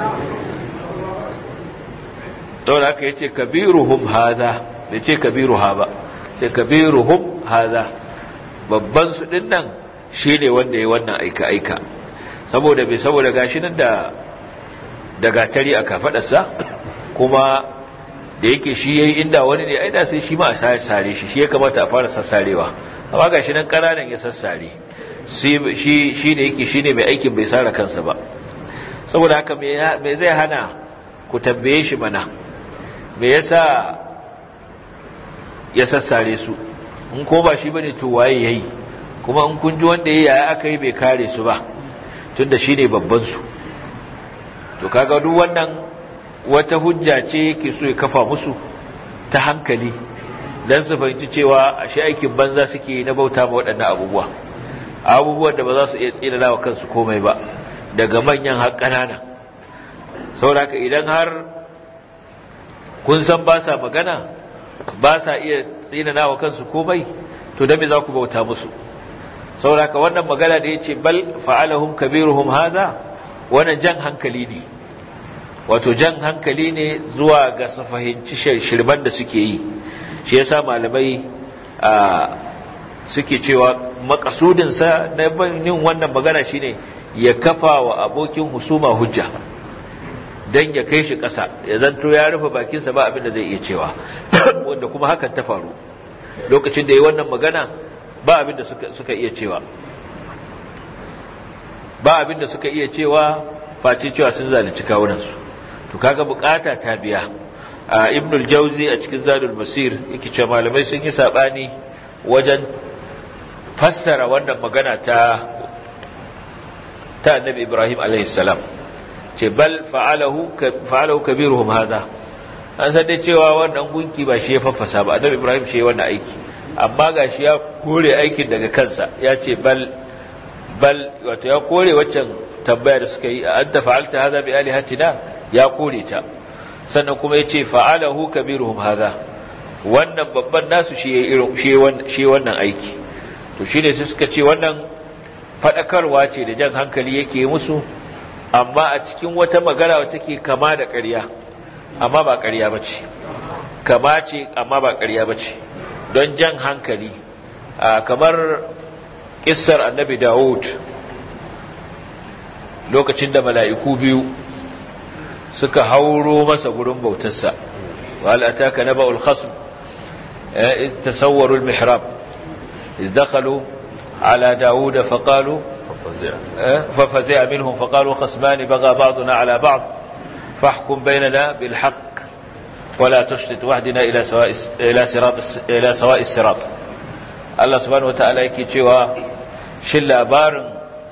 Speaker 1: saboda haka yace kabiruhum hadha da ce kabiruha ba sai kabiruhum hadha babban su din nan shine wanda yayi wannan aika aika saboda bai saboda gashi nan da da gatari a kafadarsa kuma da yake shi yayi inda wani ne aida sai shi ma a sare shi shi ya kamata a fara sassarewa amma gashi nan kananan ya sassare shi shi ne yake shine mai aikin bai sare kansa ba saboda haka me zai hana ku tambaye shi mana me yasa ya sassare su in ko ba shi bane to waye yayi kuma in kun ji wanda yayi yaya aka yi bai kare su ba tunda shine babban su to kaga duk wannan wata hujja ce yake so ya kafa musu ta hankali dan su fahimci cewa ashe aikin banza suke na bauta ma waɗannan abubuwa abubuwan da ba za su iya tsira wa kansu komai ba daga manyan har ƙanana saboda idan har kun san ba sa magana ba sa iya tsina wa kansu komai to da me za ku bauta musu saboda wannan magana da ya ce bal fa'alahum kabiruhum haza wannan jan hankali ne wato jan hankali ne zuwa ga su fahimci shirban da suke yi shi yasa malamai suke cewa makasudinsa na yin wannan magana shine ya kafa wa abokin husuma hujja don ya kai shi ƙasa ya zanto ya rufe bakinsa ba abin da zai iya cewa wanda kuma hakan ta faru lokacin da yi wannan magana ba abin da suka iya cewa ba abin da suka iya cewa face cewa sun zalunci kawunansu to kaga bukata ta biya a ibnul jauzi a cikin zadul basir yake cewa malamai sun yi sabani wajen fassara wannan magana ta ta annabi ibrahim alaihi salam ce bal fa'alahu fa'alahu kabiruhum hadha an san dai cewa wannan gunki ba shi ya faffasa ba annabi ibrahim shi ya wannan aiki amma gashi ya kore aikin daga kansa ya ce bal bal wato ya kore waccan tambaya da suka yi a anta fa'alta hadha bi alihatina ya kore ta sannan kuma ya ce fa'alahu kabiruhum hadha wannan babban nasu shi ya irin shi wannan aiki to shine sai suka ce wannan fadakarwa ce da jan hankali yake musu amma a cikin wata magana wacce take kama da ƙarya amma ba ƙarya bace kama ce amma ba ƙarya bace don jan hankali kamar kissar annabi Dawud lokacin da mala'iku biyu suka hauro masa gurin bautarsa wal ataka naba'ul khasm إذ تسوروا المحراب إذ دخلوا على داود فقالوا ففزع منهم فقالوا خصمان بغى بعضنا على بعض فاحكم بيننا بالحق ولا تشتت وحدنا إلى سواء إلى صراط إلى سواء الصراط الله سبحانه وتعالى يكي cewa shin labarin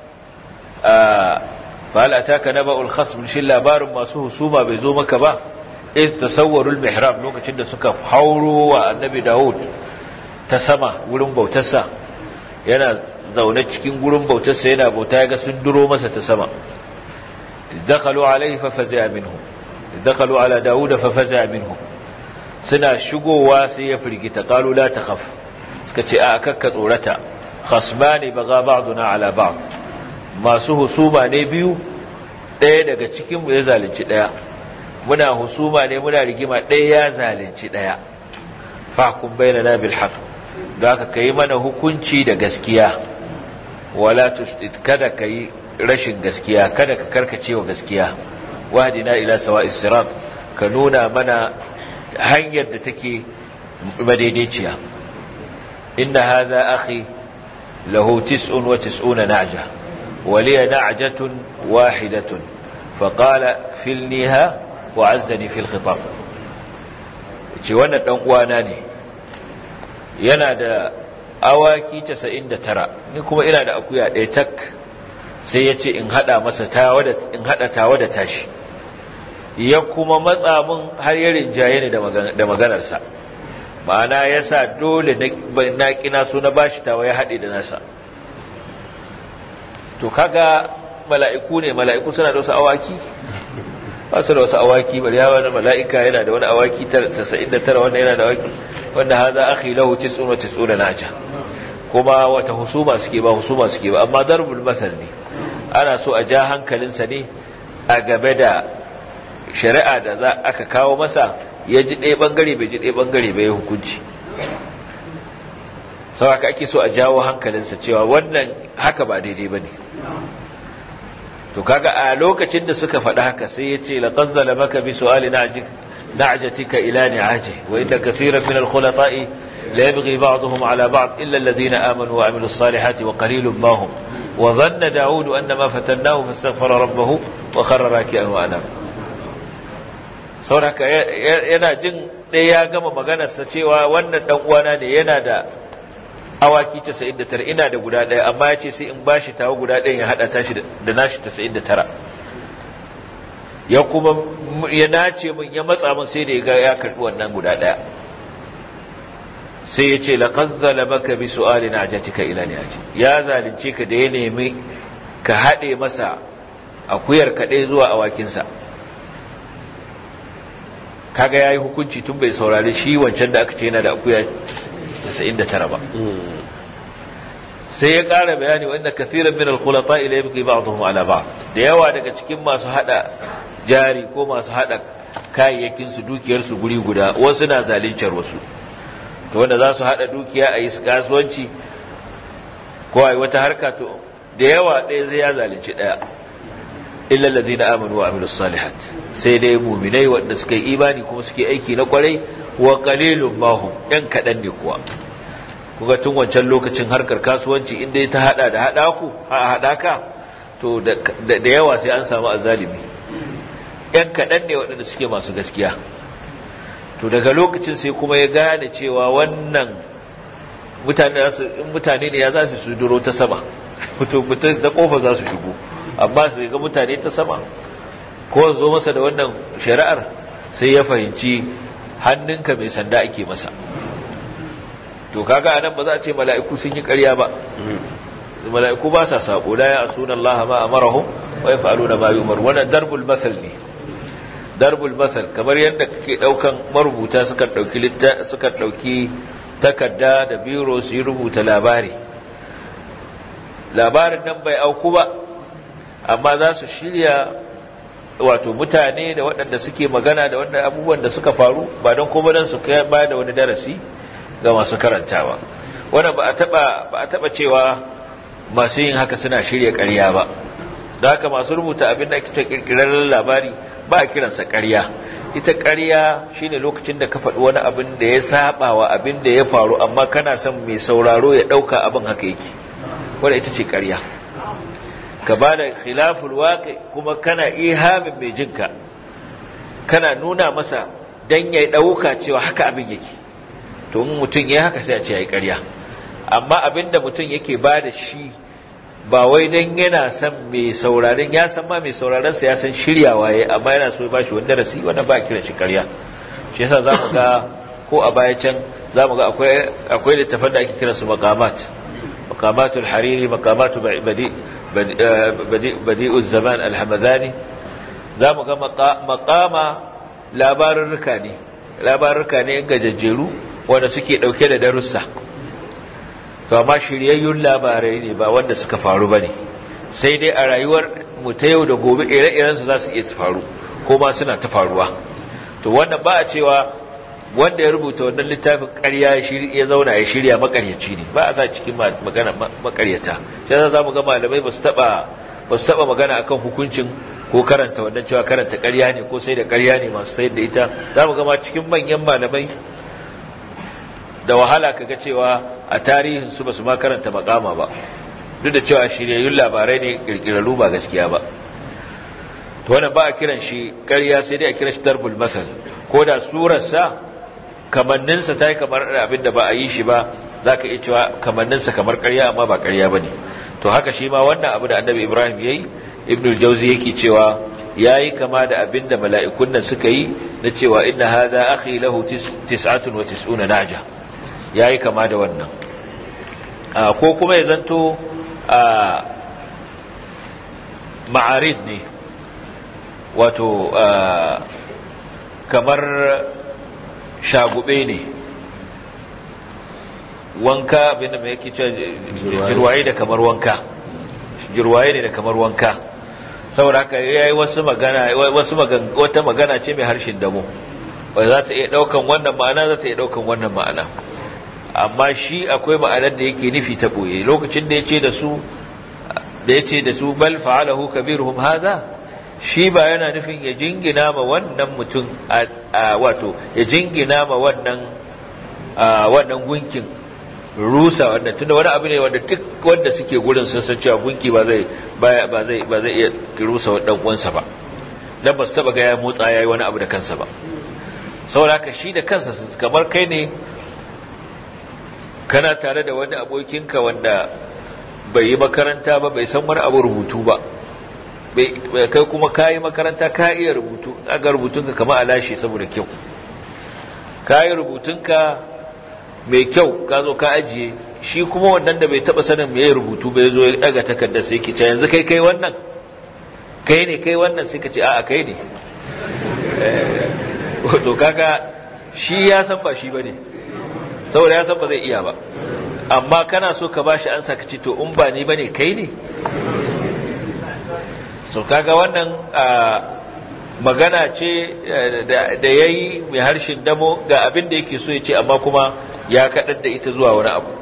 Speaker 1: فهل أتاك نبأ الخصم shin labarin masu husuma bai zo maka ba إذ تصوروا المحراب lokacin da suka hauro wa annabi Dawud ta sama wurin bautarsa yana zaune cikin gurin bautarsa yana bauta yaga sun duro masa ta sama dakhalu alayhi fa faza'a minhum dakhalu ala Dawud fa faza'a minhum suna shigowa sai ya firgita qalu la takhaf suka ce a kakka tsorata khasmani baga ba'duna ala ba'd masu husuma ne biyu ɗaya daga cikin mu ya zalunci ɗaya muna husuma ne muna rigima ɗaya ya zalunci ɗaya fahkum bainana bil haqq don haka kai mana hukunci da gaskiya wala tushdid kada kai rashin gaskiya kada ka karkace wa gaskiya wahdina ila sawa'is sirat ka nuna mana hanyar da take madaidaiciya inna hadha akhi lahu tis'un wa tis'una na'ja wa liya na'jatun wahidatun faqala filniha wa'azzani fil khitab ce wannan dan uwana ne yana da awaki 99 ni kuma ina da akuya ɗaya tak sai ya ce in haɗa masa tawa da in haɗa tawa da tashi ya kuma matsa min har ya rinjaye ni da maganarsa ma'ana ya sa dole na kina so na bashi tawa ya haɗe da nasa to kaga mala'iku ne mala'iku suna da wasu awaki ba su da wasu awaki bari ya wani mala'ika yana da wani awaki 99 wanda yana da awaki wanda haza akhi lahu 99 naja kuma wata husuma suke ba husuma suke ba amma darbul masal ne ana so a ja hankalinsa ne a game da shari'a da za aka kawo masa ya ji ɗaya ɓangare bai ji ɗaya ɓangare bai hukunci sau haka ake so a jawo hankalinsa cewa wannan haka ba daidai ba ne to kaga a lokacin da suka faɗi haka sai ya ce laƙon zalamaka bi su'ali na'ajatika ila ni'aje wa inda kafiran min al-khulata'i la yabghi ba'dhum ala ba'd illa alladhina amanu wa amilus salihati wa qalilun ma hum wa dhanna da'ud annama fatannahu fastaghfara rabbahu wa kharra raki'an wa anaba sauraka yana jin ɗaya ya gama maganarsa cewa wannan ɗan uwana ne yana da awaki 99 ina da guda ɗaya amma ya ce sai in bashi tawa guda ɗaya ya haɗa tashi da nashi 99 ya kuma ya nace min ya matsa min sai da ya ga ya karɓi wannan guda ɗaya sai ya ce laqad zalamaka bi su'ali najatika ila ni'aji ya zalunce ka da ya nemi ka haɗe masa akuyar kaɗai zuwa awakinsa kaga yayi hukunci tun bai saurari shi wancan da aka ce yana da akuya 99 ba sai ya ƙara bayani wanda kathiran min al-khulata ila yabqi ba'dhum ala ba'd da yawa daga cikin masu hada jari ko masu hada kayayyakin su dukiyar su guri guda wasu na zalincar wasu to wanda za su hada dukiya a yi kasuwanci ko a yi wata harka to da yawa ɗaya zai ya zalunci ɗaya illa allazina amanu wa amilus salihat sai dai mu'minai wanda suka yi imani kuma suke aiki na kwarai wa qalilun mahum ɗan kaɗan ne kuwa kuga tun wancan lokacin harkar kasuwanci inda ta hada da hada ku a hadaka to da yawa sai an samu azalimi ɗan kaɗan ne waɗanda suke masu gaskiya to daga lokacin sai kuma ya gane cewa wannan mutane ne ya za su duro ta sama mutum da kofa za su shigo amma su ga mutane ta sama ko zo masa da wannan shari'ar sai ya fahimci hannunka mai sanda ake masa to kaga anan ba za a ce mala'iku sun yi ƙarya ba mala'iku ba sa sako la ya asuna Allah ma amarahum wa yaf'aluna ma yu'mar wannan darbul masal ne darbul masal kamar yadda kake daukan marubuta suka dauki litta suka dauki takarda da biro su yi rubuta labari labarin nan bai auku ba amma za su shirya wato mutane da waɗanda suke magana da waɗanda abubuwan da suka faru ba don kuma don su ba da wani darasi ga masu karantawa wannan ba a taba ba a taba cewa masu yin haka suna shirya ƙarya ba da haka masu rubuta abin da ake kirkirar labari ba a kiransa ƙarya ita ƙarya shine lokacin da ka faɗi wani abin da ya saba wa abin da ya faru amma kana son mai sauraro ya ɗauka abin haka yake wanda ita ce ƙarya ka ba da khilaful waƙi kuma kana ihamin mai jinka kana nuna masa dan ya ɗauka cewa haka abin yake to in mutum ya haka sai a ce ya yi ƙarya amma abinda mutum yake ba da shi ba wai don yana son mai sauraron ya san ma mai sauraron sa ya san shiryawa ya amma yana so ya ba shi wani darasi wanda ba kiran shi ƙarya shi yasa za mu ga ko a baya can za mu ga akwai akwai littafan da ake kiran su maqamat maqamatul hariri maqamatu badi badi'uz zaman al-hamadani za mu ga maqama labarurruka ne labarurruka ne gajajjeru wanda suke ɗauke da darussa to amma shiryayyun labarai ne ba wanda suka faru ba ne sai dai a rayuwar mu ta yau da gobe ire-irensu za su iya su faru ko ma suna ta faruwa to wannan ba a cewa wanda ya rubuta wannan littafin ƙarya ya zauna ya shirya makaryaci ne ba a sa cikin magana makaryata shi yasa za mu ga malamai ba su taɓa ba su taɓa magana akan hukuncin ko karanta wannan cewa karanta ƙarya ne ko sai da ƙarya ne masu sayar da ita za mu gama cikin manyan malamai da wahala kaga cewa a tarihin su basu ma karanta makama ba duk da cewa shiryayyun labarai ne kirkirarru ba gaskiya ba to wannan ba a kiran shi ƙarya sai dai a kiran shi darbul masal ko da surarsa kamanninsa ta yi kamar abin da ba a yi shi ba zaka iya cewa kamanninsa kamar ƙarya amma ba ƙarya bane to haka shi ma wannan abu da annabi Ibrahim yayi ibnu al-jawzi yake cewa yayi kama da abinda mala'ikun nan suka yi na cewa inna hadha akhi lahu 99 naja yayi kama da wannan ko kuma ya zanto ma'arid ne wato kamar shagube ne wanka abinda mai yake cewa jirwaye da kamar wanka jirwaye ne da kamar wanka saboda haka ya yi wasu magana wasu wata magana ce mai harshen damo wadda za ta iya daukan wannan ma'ana za ta iya daukan wannan ma'ana amma shi akwai ma'anar da yake nufi ta boye lokacin da ya ce da su da ya ce da su bal fa'alahu kabiruhum hadha shi ba yana nufin ya jingina ma wannan mutum wato ya jingina ma wannan wannan gunkin rusa wannan tunda wani abu ne wanda duk wanda suke gurin sun san cewa gunki ba zai ba zai ba zai iya rusa dan uwansa ba dan ba su taba ga ya motsa yayi wani abu da kansa ba saboda haka shi da kansa kamar kai ne kana tare da wani abokinka wanda bai yi makaranta ba bai san wani abu rubutu ba kai kuma ka yi makaranta ka iya rubutu aga rubutunka kama alashi saboda kyau ka yi rubutunka mai kyau ka zo ka ajiye shi kuma wannan da bai taba sanin me rubutu bai zo ya daga takardar sai ki ce yanzu kai kai wannan kai ne kai wannan sai ka ce a'a kai ne to kaga shi ya san ba shi bane saboda ya san ba zai iya ba amma kana so ka bashi ansa ka ce to in ba ni bane kai ne so kaga wannan magana ce da ya yi mai harshen damo ga abin da yake so ya ce amma kuma ya kaɗar da ita zuwa wani abu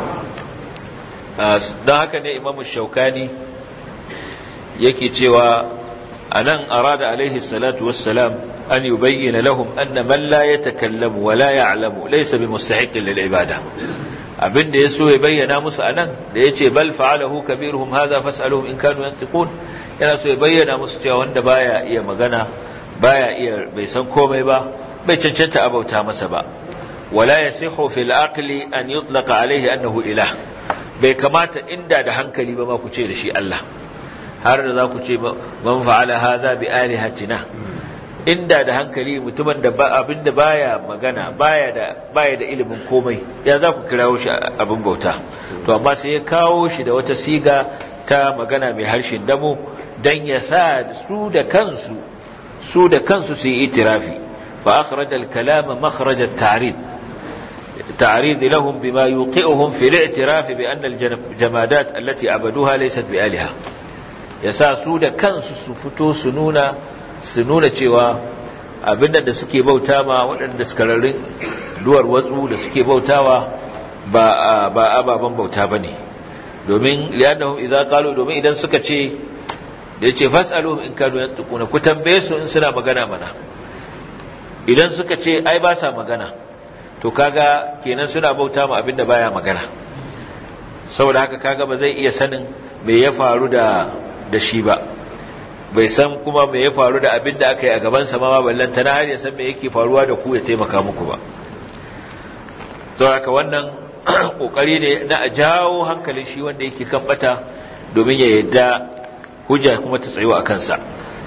Speaker 1: don haka ne imamu shaukani yake cewa a nan arada alaihi salatu wassalam an yi bayyana lahum anna man la ya takallamu wa la ya'lamu laysa bi mustahiqin lil ibada abin da ya so ya bayyana musu a nan da ya ce bal fa'alahu kabiruhum hadha fas'aluhum in kanu yantiqun yana so ya bayyana musu cewa wanda baya iya magana baya iya bai san komai ba bai cancanta abauta masa ba wala yasihu fil aqli an yutlaqa alayhi annahu ilah bai kamata inda da hankali ba ma ku ce da shi Allah har da za ku ce man fa'ala hadha bi alihatina inda da hankali mutumin da abin da baya magana baya da baya da ilimin komai ya za ku kirawo shi abin bauta to amma sai ya kawo shi da wata siga ta magana mai harshen damo dan ya sa su da kansu su da kansu su yi itirafi fa akhraj al-kalama makhraj at-ta'rid ta'rid lahum bima yuqi'uhum fi al-i'tiraf bi anna al-jamadat allati abaduha laysat bi aliha yasa su da kansu su fito su nuna su nuna cewa abinda da suke bauta ma waɗanda suka rarrin duwar watsu da suke bautawa ba ba ababan bauta bane domin liyannahum idza qalu domin idan suka ce da yace fasaluhum in kanu yantiquna ku tambaye su in suna magana mana idan suka ce ai ba sa magana to kaga kenan suna bauta ma abinda baya magana saboda haka kaga ba zai iya sanin me ya faru da da shi ba bai san kuma me ya faru da abin da aka yi a gabansa ma ballan tana har ya san me yake faruwa da ku ya taimaka muku ba sau haka wannan kokari ne na a jawo hankalin shi wanda yake kan bata domin ya yadda hujja kuma ta tsayo a kansa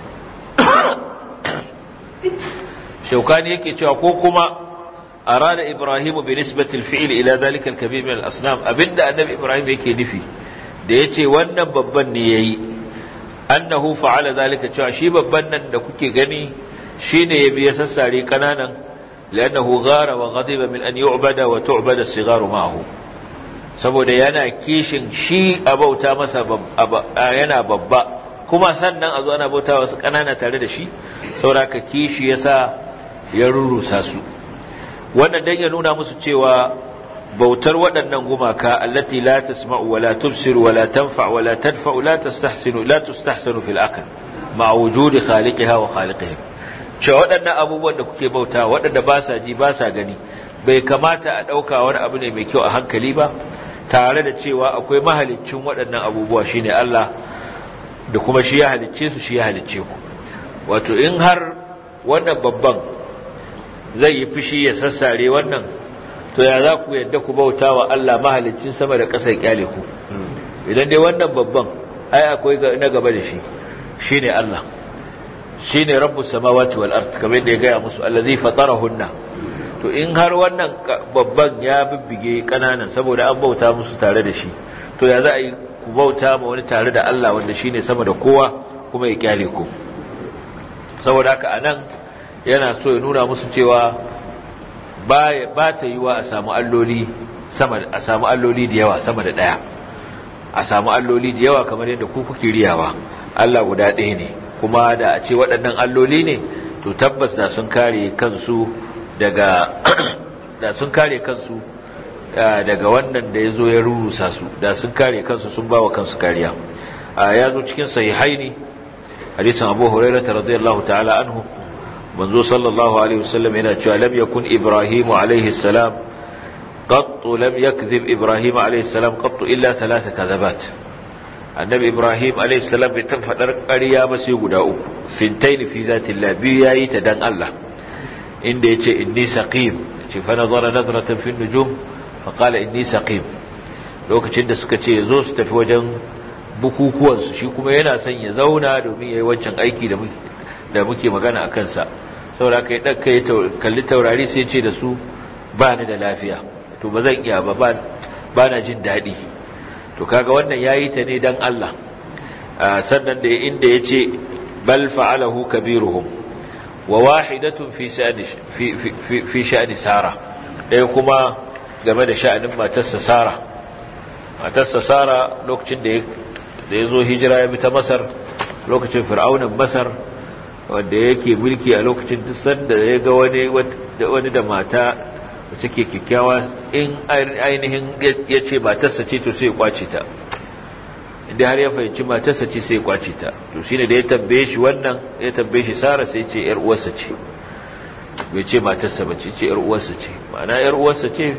Speaker 1: shaukani yake cewa ko kuma arada ibrahimu bi nisbatil fi'l ila dhalika al-kabir min al-asnam abinda annabi ibrahim yake nufi da yace wannan babban ne yayi annahu fa'ala zalika cewa shi babban nan da kuke gani shine ya biya sassare kananan li'annahu ghara wa ghadiba min an yu'bada wa tu'bada as-sigharu ma'ahu saboda yana kishin shi abauta masa yana babba kuma sannan a zo ana bauta wasu kanana tare da shi saboda ka kishi yasa ya rurusa su wannan dan ya nuna musu cewa bautar waɗannan gumaka allati la tasma'u wa la tubsiru wa la tanfa wa la tadfa la tastahsinu la tustahsinu fil aql ma wujudi khaliqiha wa khaliqiha cewa waɗannan abubuwan da kuke bauta waɗanda ba sa ji ba sa gani bai kamata a ɗauka wani abu ne mai kyau a hankali ba tare da cewa akwai mahaliccin waɗannan abubuwa shine Allah da kuma shi ya halicce su shi ya halicce ku wato in har wannan babban zai yi fushi ya sassare wannan to ya za ku yadda ku bauta wa Allah mahalicin sama da ƙasa ya kyale ku idan dai wannan babban ai akwai na gaba da shi shine Allah shine rabbus samawati wal ard kamar da ya gaya musu allazi fatarahunna to in har wannan babban ya bibbige kananan saboda an bauta musu tare da shi to ya za a yi ku bauta ma wani tare da Allah wanda shine sama da kowa kuma ya kyale ku saboda haka anan yana so ya nuna musu cewa ba ba ta yiwa a samu alloli sama a samu alloli da yawa sama da daya a samu alloli da yawa kamar yadda ku kuke riyawa Allah guda ɗaya ne kuma da a ce waɗannan alloli ne to tabbas da sun kare kansu daga da sun kare kansu daga wannan da ya zo ya rurusa su da sun kare kansu sun ba wa kansu kariya ya zo cikin sahihaini hadisin abu hurairah radiyallahu ta'ala anhu manzo sallallahu alaihi wasallam yana cewa lam yakun ibrahimu alaihi salam قط لم يكذب إبراهيم عليه السلام قط إلا ثلاث كذبات النبي إبراهيم عليه السلام بتنفدر قريا بس يقول سنتين في ذات الله بياي تدن الله إن يتي إني سقيم فنظر نظرة في النجوم فقال إني سقيم lokacin da suka ce zo su tafi wajen bukukuwansu shi kuma yana son ya zauna domin ya yi wancan aiki da muke magana a kansa saboda ka yi ɗaka ya kalli taurari sai ce da su ba ni da lafiya to ba zan iya ba ba na jin daɗi to kaga wannan ya yi ta ne don Allah sannan da inda ya ce bal fa'alahu kabiruhum wa wahidatun fi sha'ani sara ɗaya kuma game da sha'anin matarsa sara matarsa sara lokacin da ya zo hijira ya bi ta masar lokacin fir'aunin masar wanda yake mulki a lokacin duk sanda ya ga wani da mata da take kyakkyawa in ainihin ya ce matarsa ce to sai ya kwace ta inda har ya fahimci matarsa ce sai ya kwace ta to shine da ya tambaye shi wannan ya tambaye shi sara sai ce yar uwarsa ce bai ce matarsa ba ce ce yar uwarsa ce ma'ana yar uwarsa ce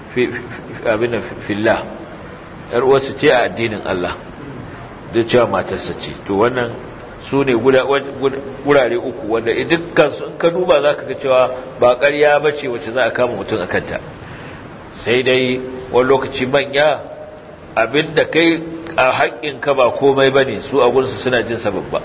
Speaker 1: abin da fillah yar uwarsa ce a addinin Allah da cewa matarsa ce to wannan su ne gurare uku wanda dukkan su in ka duba za ka ga cewa ba ƙarya ba ce wacce za a kama mutum a kanta sai dai wani lokaci manya abinda kai a haƙƙinka ba komai ba ne su a gunsu suna jin sababba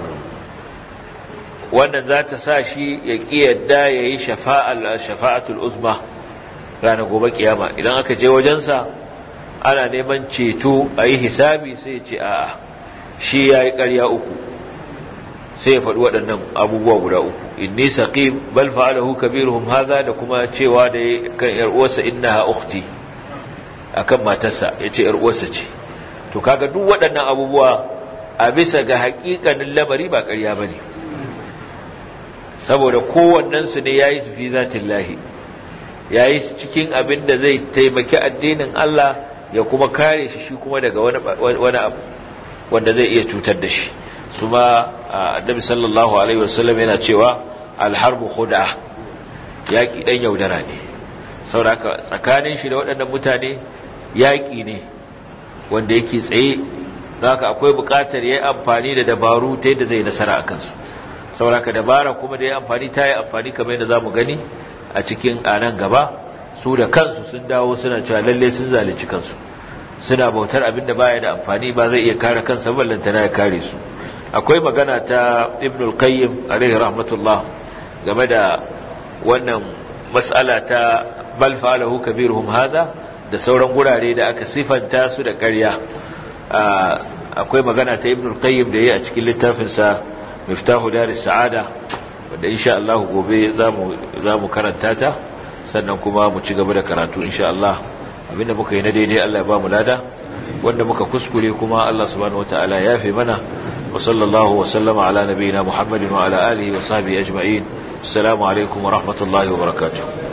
Speaker 1: wannan za ta sa shi ya ƙi yadda ya yi shafa'atul uzma ranar gobe kiyama idan aka je wajensa ana neman ceto a yi hisabi sai ce a'a shi ya yi ƙarya uku sai ya faɗi waɗannan abubuwa guda uku inni saqim bal fa'alahu kabiruhum hadha da kuma cewa da kan yar uwarsa innaha ukhti akan matarsa yace yar uwarsa ce to kaga duk waɗannan abubuwa a bisa ga haƙiƙanin lamari ba ƙarya bane saboda kowannen su ne yayi su fi zatillahi yayi cikin abin da zai taimaki addinin Allah ya kuma kare shi shi kuma daga wani wani abu wanda zai iya cutar da shi su ma annabi sallallahu alaihi wasallam yana cewa alharbu khud'a yaki dan yaudara ne saboda haka tsakanin shi da waɗannan mutane yaki ne wanda yake tsaye haka akwai buƙatar yayi amfani da dabaru ta yadda zai nasara a kansu saboda haka dabara kuma da yayi amfani ta yi amfani kamar yadda zamu gani a cikin anan gaba su da kansu sun dawo suna cewa lalle sun zalunci kansu suna bautar abin da baya da amfani ba zai iya kare kansa ballantana ya kare su akwai magana ta ibn al-qayyim alaihi rahmatullah game da wannan mas'ala ta bal fa'alahu kabiruhum hada da sauran gurare da aka sifanta su da ƙarya akwai magana ta ibn al-qayyim da yayi a cikin littafin sa miftahu daris sa'ada wanda insha Allah gobe zamu zamu karanta ta sannan kuma mu ci gaba da karatu insha Allah abinda muka yi na daidai Allah ya ba mu lada wanda muka kuskure kuma Allah subhanahu wataala ya fi mana وصلى الله وسلم على نبينا محمد وعلى آله وصحبه أجمعين السلام عليكم ورحمة الله وبركاته